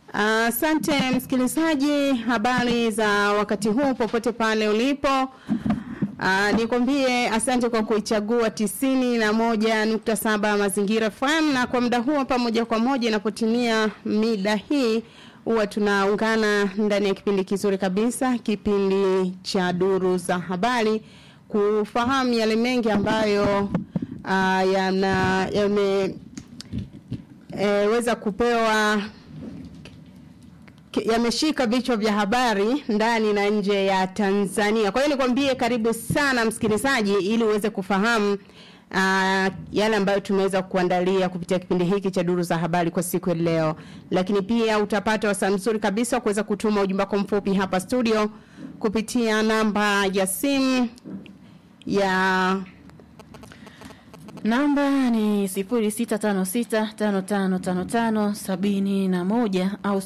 Asante msikilizaji, habari za wakati huu popote pale ulipo. Uh, nikwambie asante kwa kuichagua tisini na moja nukta saba Mazingira FM, na kwa muda huo pamoja kwa moja inapotimia mida hii huwa tunaungana ndani ya kipindi kizuri kabisa, kipindi cha duru za habari, kufahamu yale mengi ambayo uh, yana yame e, weza kupewa yameshika vichwa vya habari ndani na nje ya Tanzania. Kwa hiyo nikwambie karibu sana msikilizaji, ili uweze kufahamu uh, yale ambayo tumeweza kuandalia kupitia kipindi hiki cha duru za habari kwa siku ya leo. Lakini pia utapata wasaa mzuri kabisa kuweza kutuma ujumbe wako mfupi hapa studio kupitia namba ya simu ya Namba ni 0656555571 au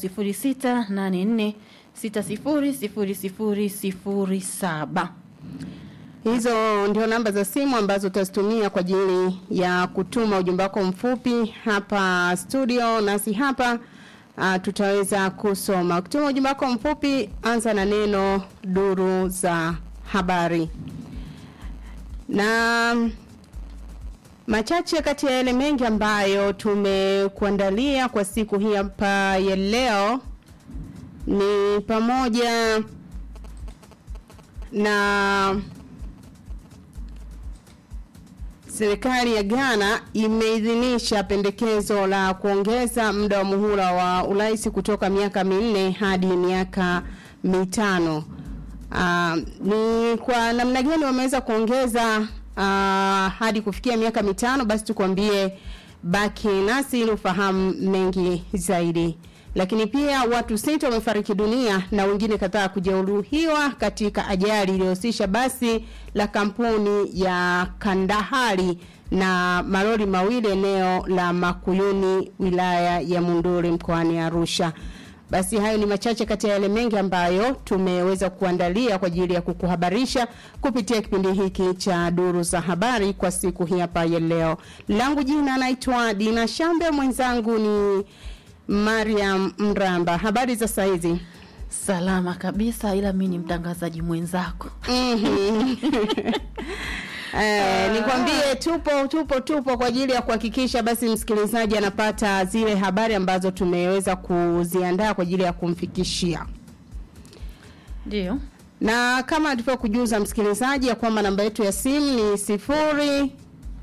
0684600007. Hizo ndio namba za simu ambazo utazitumia kwa ajili ya kutuma ujumbe wako mfupi hapa studio, nasi hapa uh, tutaweza kusoma. Ukituma ujumbe wako mfupi, anza na neno duru za habari na machache kati ya yale mengi ambayo tumekuandalia kwa siku hii hapa ya leo ni pamoja na serikali ya Ghana imeidhinisha pendekezo la kuongeza muda wa muhula wa urais kutoka miaka minne hadi miaka mitano. Uh, ni kwa namna gani wameweza kuongeza uh, hadi kufikia miaka mitano? Basi tukwambie, baki nasi ili ufahamu mengi zaidi. Lakini pia watu sita wamefariki dunia na wengine kadhaa kujeruhiwa katika ajali iliyohusisha basi la kampuni ya Kandahari na malori mawili eneo la Makuyuni wilaya ya Munduri mkoani Arusha. Basi hayo ni machache kati ya yale mengi ambayo tumeweza kuandalia kwa ajili ya kukuhabarisha kupitia kipindi hiki cha duru za habari kwa siku hii hapa ya leo. Langu jina naitwa Dina Shambe, mwenzangu ni Mariam Mramba. Habari za saizi? Salama kabisa, ila mi ni mtangazaji mwenzako. Mhm. Eh, nikwambie tupo tupo tupo kwa ajili ya kuhakikisha basi msikilizaji anapata zile habari ambazo tumeweza kuziandaa kwa ajili ya kumfikishia. Ndio. Na kama tulivyokujuza msikilizaji ya kwamba namba yetu ya simu ni sifuri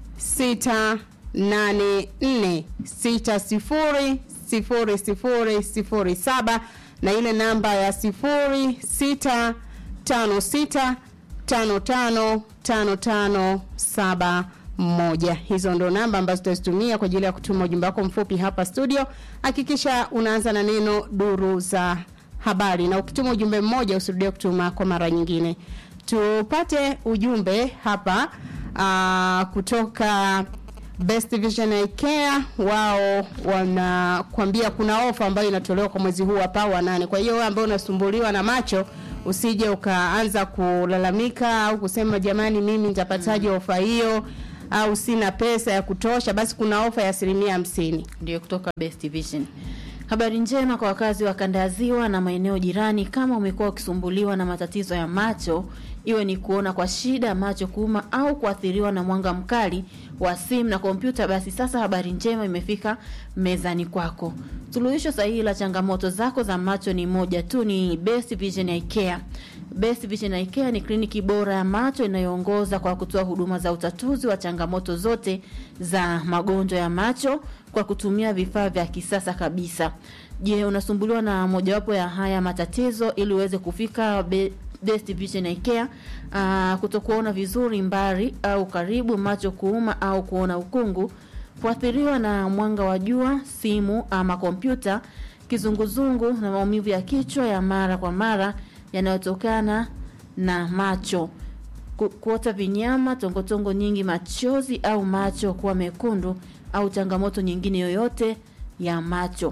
sita nane nne sita sifuri sifuri sifuri sifuri saba na ile namba ya sifuri sita tano sita tano tano tano tano saba moja. Hizo ndo namba ambazo tutazitumia kwa ajili ya kutuma ujumbe wako mfupi hapa studio. Hakikisha unaanza na neno duru za habari, na ukituma ujumbe mmoja usirudie kutuma kwa mara nyingine. Tupate ujumbe hapa aa, kutoka Best Vision Eye Care. Wao wanakwambia kuna ofa ambayo inatolewa kwa mwezi huu hapa wa nane. Kwa hiyo wewe ambaye unasumbuliwa na macho usije ukaanza kulalamika au kusema jamani, mimi nitapataje ofa hiyo au sina pesa ya kutosha. Basi kuna ofa ya asilimia hamsini. Ndio kutoka Best Vision. Habari njema kwa wakazi wa kanda ya Ziwa na maeneo jirani. Kama umekuwa ukisumbuliwa na matatizo ya macho, iwe ni kuona kwa shida, macho kuuma au kuathiriwa na mwanga mkali wa simu na kompyuta, basi sasa habari njema imefika mezani kwako. Suluhisho sahihi la changamoto zako za macho ni moja tu, ni Best Vision Eye Care. Best Vision Eye Care ni kliniki bora ya macho inayoongoza kwa kutoa huduma za utatuzi wa changamoto zote za magonjwa ya macho kwa kutumia vifaa vya kisasa kabisa. Je, unasumbuliwa na mojawapo ya haya matatizo ili uweze kufika be Best Vision Eye Care, uh, kutokuona vizuri mbali au karibu, macho kuuma au kuona ukungu, kuathiriwa na mwanga wa jua, simu ama kompyuta, kizunguzungu na maumivu ya kichwa ya mara kwa mara yanayotokana na macho, Ku- kuota vinyama, tongotongo nyingi, machozi au macho kuwa mekundu au changamoto nyingine yoyote ya macho.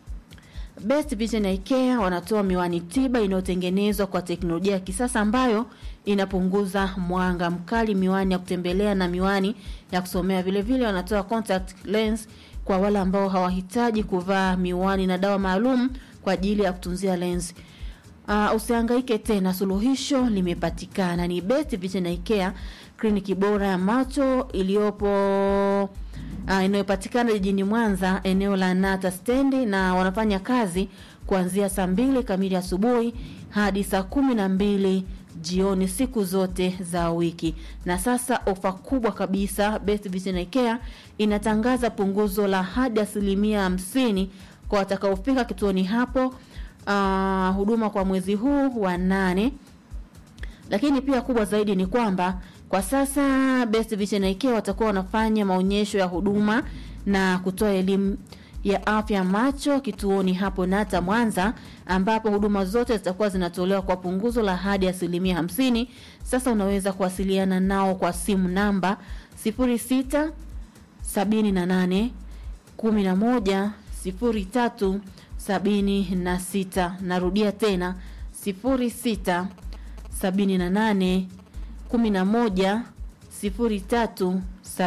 Best Vision Eye Care wanatoa miwani tiba inayotengenezwa kwa teknolojia ya kisasa ambayo inapunguza mwanga mkali, miwani ya kutembelea na miwani ya kusomea. Vile vile wanatoa contact lens kwa wale ambao hawahitaji kuvaa miwani na dawa maalum kwa ajili ya kutunzia lenzi. Uh, usihangaike tena, suluhisho limepatikana. Ni Best Vision Eye Care, kliniki bora ya macho iliyopo uh, inayopatikana jijini Mwanza, eneo la Nata stendi, na wanafanya kazi kuanzia saa mbili kamili asubuhi hadi saa kumi na mbili jioni siku zote za wiki. Na sasa ofa kubwa kabisa, Best Vision Eye Care inatangaza punguzo la hadi asilimia hamsini kwa watakaofika kituoni hapo uh, huduma kwa mwezi huu wa nane. Lakini pia kubwa zaidi ni kwamba kwa sasa Best Vision Eye Care watakuwa wanafanya maonyesho ya huduma na kutoa elimu ya afya macho kituoni hapo Nata Mwanza, ambapo huduma zote zitakuwa zinatolewa kwa punguzo la hadi asilimia hamsini. Sasa unaweza kuwasiliana nao kwa simu namba 06 78 11 03 76. Narudia tena 06 78 11 03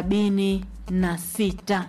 76.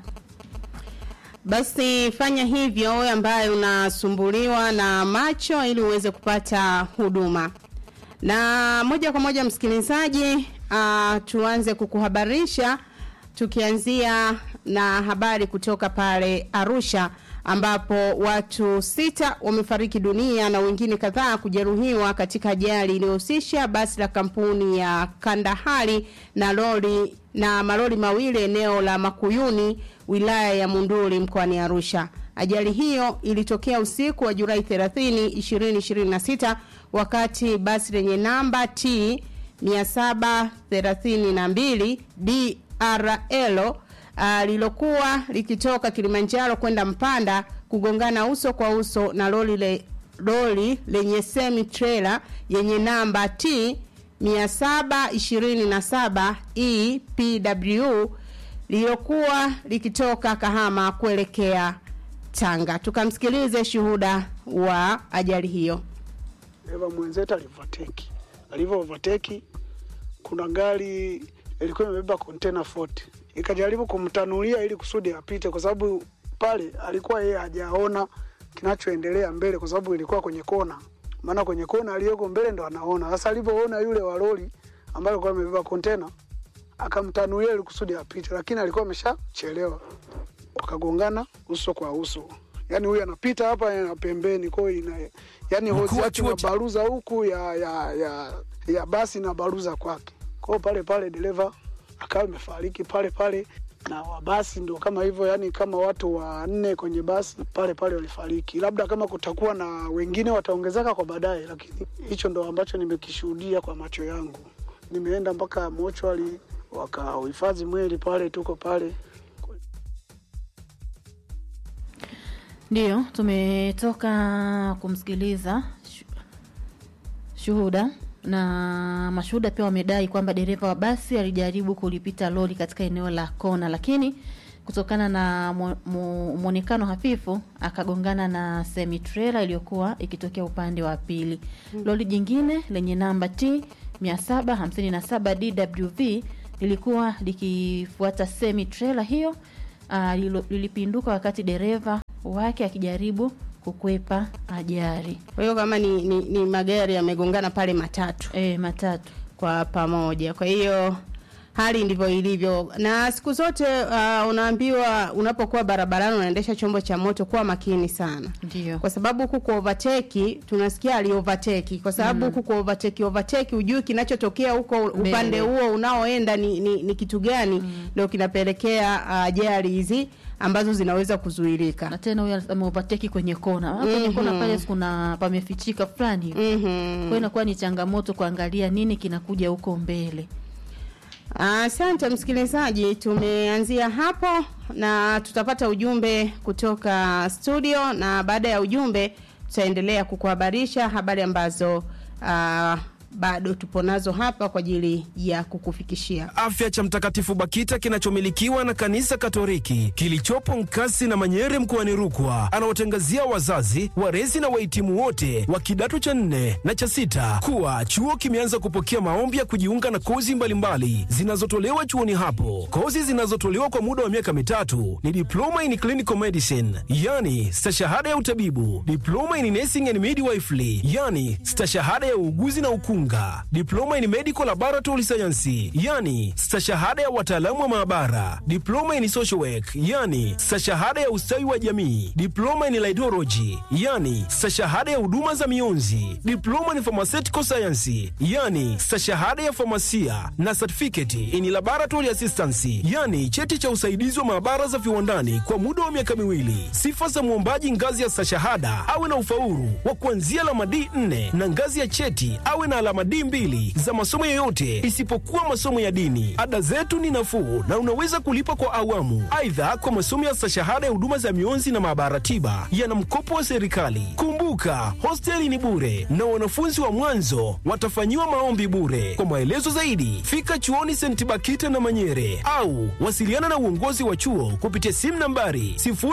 Basi fanya hivyo wewe ambaye unasumbuliwa na macho ili uweze kupata huduma. Na moja kwa moja msikilizaji, uh, tuanze kukuhabarisha tukianzia na habari kutoka pale Arusha ambapo watu sita wamefariki dunia na wengine kadhaa kujeruhiwa katika ajali iliyohusisha basi la kampuni ya Kandahari na lori na malori mawili eneo la Makuyuni wilaya ya Munduli mkoani Arusha. Ajali hiyo ilitokea usiku wa Julai 30, 2026 wakati basi lenye namba T 732 DRL uh, lilokuwa likitoka Kilimanjaro kwenda Mpanda kugongana uso kwa uso na lori le, lori lenye semi trailer yenye namba T 727 EPW lililokuwa likitoka Kahama kuelekea Tanga. Tukamsikilize shuhuda wa ajali hiyo. Eva mwenzetu alivateki, alivyo overtake, kuna gari ilikuwa imebeba container 40 ikajaribu kumtanulia ili kusudi apite, kwa sababu pale alikuwa yeye hajaona kinachoendelea mbele, kwa sababu ilikuwa kwenye kona. Maana kwenye kona aliyoko mbele ndo anaona. Sasa alivyoona yule wa lori ambaye alikuwa amebeba container, akamtanulia ili kusudi apite, lakini alikuwa ameshachelewa, wakagongana uso kwa uso. Yani huyu anapita hapa na pembeni, kwa hiyo ina yani hozi wa yake chuo na cha- baruza huku ya ya ya, ya basi na baruza kwake. Kwa hiyo pale pale dereva akawa amefariki pale pale, na wa basi ndio kama hivyo, yani kama watu wanne kwenye basi pale pale walifariki. Labda kama kutakuwa na wengine wataongezeka kwa baadaye, lakini hicho ndo ambacho nimekishuhudia kwa macho yangu. Nimeenda mpaka mochwali wakahifadhi mwili pale, tuko pale Ndiyo, tumetoka kumsikiliza shu- shuhuda na mashuhuda pia wamedai kwamba dereva wa basi alijaribu kulipita lori katika eneo la kona, lakini kutokana na mu- mu- mwonekano hafifu akagongana na semi trailer iliyokuwa ikitokea upande wa pili. Lori jingine lenye namba T 757 DWV lilikuwa likifuata semi trailer hiyo uh, lilo- lilipinduka wakati dereva wake akijaribu kukwepa ajali. Kwa hiyo kama ni, ni, ni magari yamegongana pale matatu E, matatu kwa pamoja. Kwa hiyo hali ndivyo ilivyo, na siku zote uh, unaambiwa unapokuwa barabarani unaendesha chombo cha moto, kuwa makini sana ndio kwa sababu huku kwa overtake tunasikia ali overtake kwa sababu huku kwa overtake overtake hujui kinachotokea huko upande huo unaoenda ni, ni, ni kitu gani ndio kinapelekea uh, ajali hizi ambazo zinaweza kuzuilika. na tena huyo ameovateki kwenye kona mm kwenye kona pale kuna pamefichika fulani hivi. Mhm. kwa hiyo inakuwa ni changamoto kuangalia nini kinakuja huko mbele. Asante msikilizaji, tumeanzia hapo na tutapata ujumbe kutoka studio, na baada ya ujumbe tutaendelea kukuhabarisha habari ambazo uh, bado tupo nazo hapa kwa ajili ya kukufikishia. afya cha Mtakatifu Bakita kinachomilikiwa na kanisa Katoliki kilichopo Nkasi na Manyere mkoani Rukwa, anawatangazia wazazi, walezi na wahitimu wote wa kidato cha nne na cha sita kuwa chuo kimeanza kupokea maombi ya kujiunga na kozi mbalimbali zinazotolewa chuoni hapo. Kozi zinazotolewa kwa muda wa miaka mitatu ni diploma in clinical medicine, yani stashahada ya utabibu, diploma in nursing and midwifery, yani stashahada ya uuguzi na ukunga, diploma in medical laboratory science, yani stashahada ya wataalamu wa maabara, diploma in social work, yani stashahada ya ustawi wa jamii, diploma in laidology, yani stashahada ya huduma za mionzi, diploma in pharmaceutical science, yani stashahada ya famasia na certificate in laboratory assistance, yani cheti cha usaidizi wa maabara za viwandani kwa muda wa miaka miwili. Sifa za mwombaji ngazi ya stashahada awe na ufaulu wa kuanzia alama D4 na ngazi ya cheti awe na alama D2 za masomo yoyote isipokuwa masomo ya dini. Ada zetu ni nafuu na unaweza kulipa kwa awamu. Aidha, kwa masomo ya stashahada ya huduma za mionzi na maabara tiba yana mkopo wa serikali. Kumbuka, hosteli ni bure na wanafunzi wa mwanzo watafanyiwa maombi bure. Kwa maelezo zaidi, fika chuoni St. Bakita na Manyere au wasiliana na uongozi wa chuo kupitia simu nambari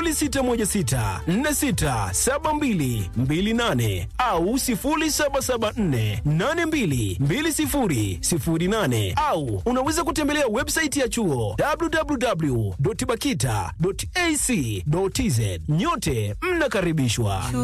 0616467228 au 0774822008 au unaweza kutembelea website ya chuo www.bakita.ac.tz. Nyote mnakaribishwa.